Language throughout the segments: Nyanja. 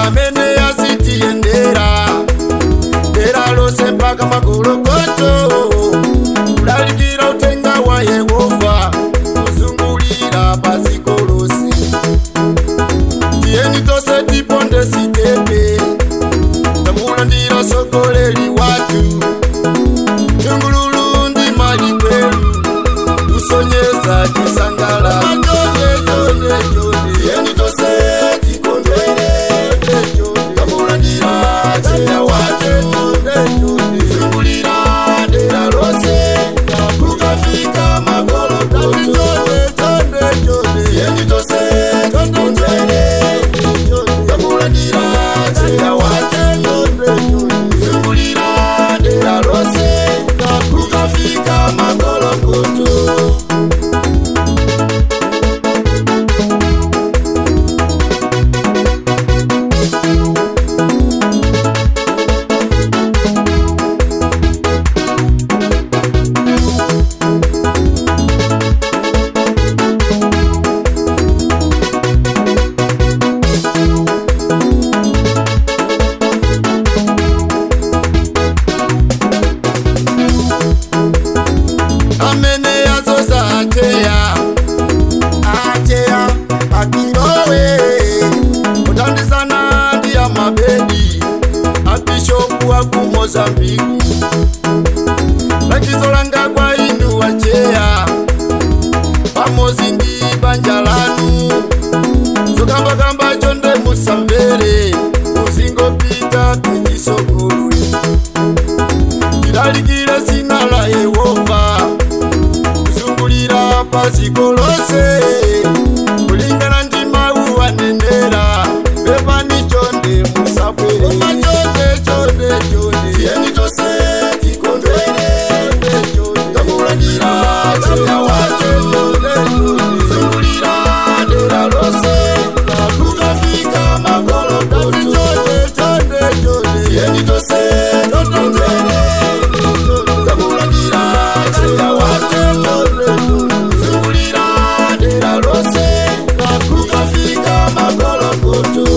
amene yazitiyendera dera lose mpaka magolokoto kulalikira utenga wa yehova kuzungulira paziko lose tiyeni tose tiponde sitepe tamulandira sogoleri watu tungululu ndi mali kwelu tusonyeza tisangala tiyeni tose tikondwere tamulandira cheya watu zungulira dera lose kukafika magolokoto tiyeni tose tikondwere tamulandira cheya watu zungulira dera lose kukafika magolokoto amene yazoza ateya ateya akirowe kutandizana ndi ya mabedi abishopu wa ku mozambiki lakizo langa kwa inu wacheya pamozi ndi banja lanu zokambakamba chonde musamvere muzingopita penyisogolwe tilalikire zina la yehova kuzungulira paziko lose kulingana ndi mawu anenera pepani chonde musabwere chonde chonde chonde tiyeni tose tikondwere tamulandira cheya watu zungulira dera lose kukafika magolokoto tiyeni tose tikondwere tamulandira cheya watu zungulira dera lose kukafika magolokoto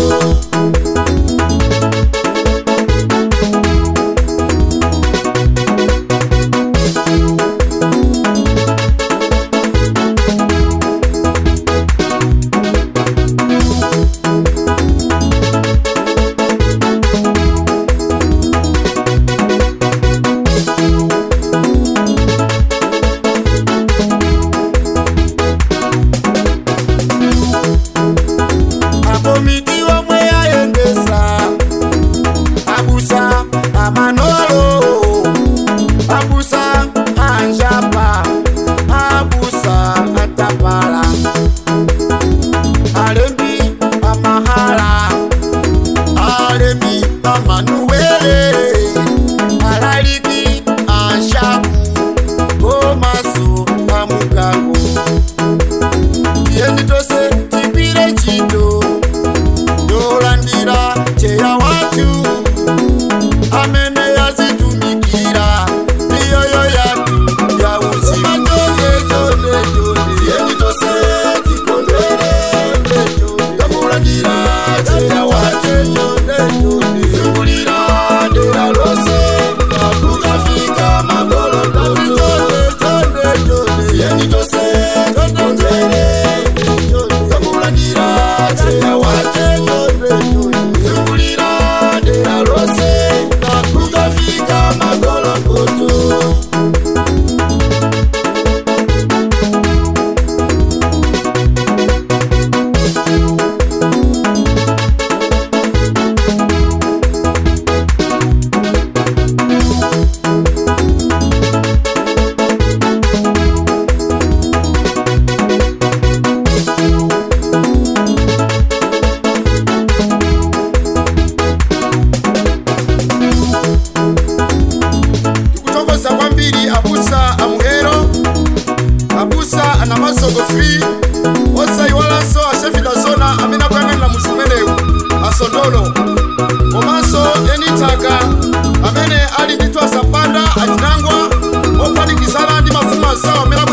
akomiti omwe yayendesa abusa amanolo abusa anjapa abusa atapala alembi amahala alembi amanuwele alaliki anshapu komaso amugango tiyeni tose tipire chito yolandira cheya watu amene yazitumikira iyoyo yatu ya uzima tiyeni tose tikondwere tamulandira cheya watu zungulira dera lose kukafika magolokoto tiyeni tose tikondwere tamulandira cheya watu zungulira dera lose kukafika magolokoto tikutokoza kwambiri abusa amuhero abusa ana masogo free osayiwalanso ashefita zona amene akuyang'anira muzimenewu asondolo komanso enitaka amene ali ndi twasa mpanda achinangwa ophatikizana ndi mafumu azawo amene